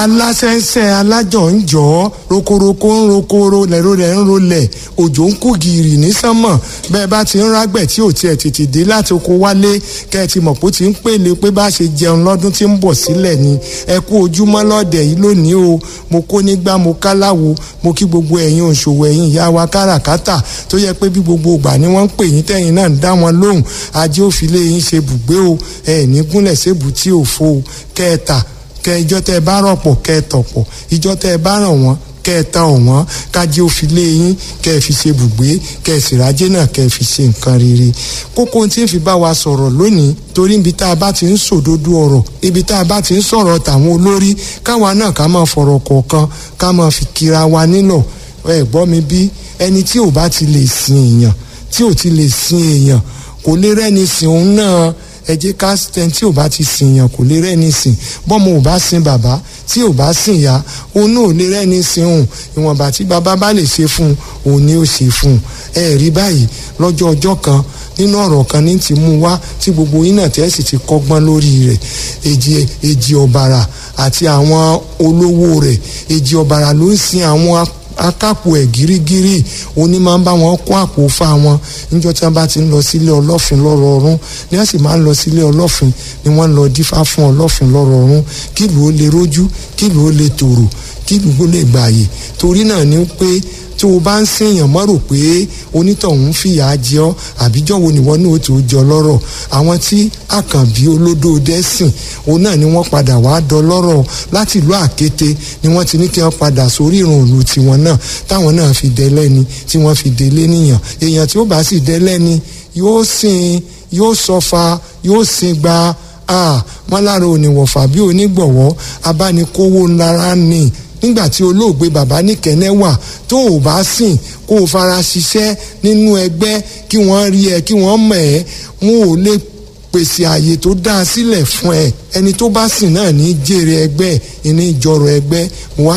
aláṣẹ́ṣẹ́ alájọ ń jọ ọ́ rokoroko ń rokoro lẹ́rọ rẹ̀ ń rolẹ̀ òjò ń kú gìrì ní sánmọ̀ bẹ́ẹ̀ bá ti ń rágbẹ̀ tí ò tiẹ̀ tètè dé láti oko wálé kẹ́ ẹ ti mọ̀ pé ó ti ń pèlè pé bá ṣe jẹun lọ́dún tí ń bọ̀ sílẹ̀ ni ẹ kú ojúmọ́ lọ́dẹ̀ yìí lónìí o mo kó nígbà mo káláwo mo kí gbogbo ẹ̀yin òṣòwò ẹ̀yin ìyá wa káràkátà tó yẹ pé bí gbogbo ìgbà ni wọ́n ń pè yín tẹ́yìn náà ń dá wọn lóhùn ajé òfìlé yín ṣe bùgbé o ẹ̀ ní gúnlẹ̀ sébù tí ò fo o kẹ́ẹ̀ta kẹ ìjọ tẹ bá rọpò kẹ tọ̀pọ̀ ìjọ tẹ bá ràn wọ́n kẹ ta ọ̀wọ́n kájí ó fi lé yín kẹ fi ṣe bùgbé kẹ sìrájẹ náà kẹ fi ṣe nǹkan rere kókó tí ń fi bá wa sọ̀rọ̀ lónìí torí ibi tá a bá ti ń sòdodo ọ̀rọ̀ ibi tá a bá ti ń sọ̀rọ̀ tàwọn olórí káwa náà ká máa fọ̀rọ̀ kọ̀ọ̀kan ká máa fi kira wa nílọ̀ ẹ gbọ́ mi bí ẹni tí ò bá ti lè sin èèyàn tí ò ti lè sin èèyàn kò lè rẹ́ni sìn òun náà ẹ jẹ́ ká tẹ tí ò bá ti sìn yàn kò lè rẹ́ni sìn bọ́mọ ò bá sin bàbá tí ò bá sìn ya òun náà ò lè rẹ́ni sìn òun ìwọ̀nba tí bàbá bá lè ṣe fún un òun ni ó ṣe fún un ẹ rí báyìí lọ́jọ́ ọjọ́ kan nínú ọ̀rọ̀ kan ní ti mú wá tí gbogbo yín náà tẹ́ sì ti kọ́gbọ́n lórí rẹ̀ èjì èjì ọ̀bàrà àti àwọn olówó rẹ̀ èjì ọ̀bàrà ló ń sin àwọn akápò ẹ̀ gírígírí òní máa ń bá wọn kó àpò fa wọn níjọ́ tí wọ́n bá ti ń lọ sílé ọlọ́fin lọ́rọ̀ọ̀rún ni wọ́n sì máa ń lọ sílé ọlọ́fin ni wọ́n ń lọ dífá fún ọlọ́fin lọ́rọ̀ọ̀rún kí ìlú ó lè rójú kí ìlú ó lè tòrò kí ìlú ó lè gbààyè torí náà ni pé tí o bá ń sèèyàn mọ́ rò pé onítọ̀hún fìyà jẹ ọ́ àbíjọ́ wo nìwọ náà ó tó jọ lọ́rọ̀ àwọn tí àkànbí olódó dẹ́sìn òun náà ni wọ́n padà wá dọlọ́rọ̀ láti ìlú àkété ni wọ́n ti ní kí wọ́n padà sórí ìrùnlù tiwọn náà táwọn náà fi dẹ́lẹ́ni tí wọ́n fi délé níyàn èèyàn tí ó bá sì dẹ́lẹ́ni yóò sìn yóò sọfa yóò sìn gba wọn lára òníwọ̀fà bí onígbọ̀wọ́ abánikówó ńlára ní nígbà tí olóògbé bàbá níkẹ́nẹ́ wà tó o bá sìn kó o fara ṣiṣẹ́ nínú ẹgbẹ́ kí wọ́n rí ẹ kí wọ́n mọ̀ ẹ́ wọn ò lè pèsè àyè tó dáa sílẹ̀ fún ẹ ẹni tó bá sìn náà ní jèrè ẹgbẹ́ ìní ìjọrọ̀ ẹgbẹ́ mo wá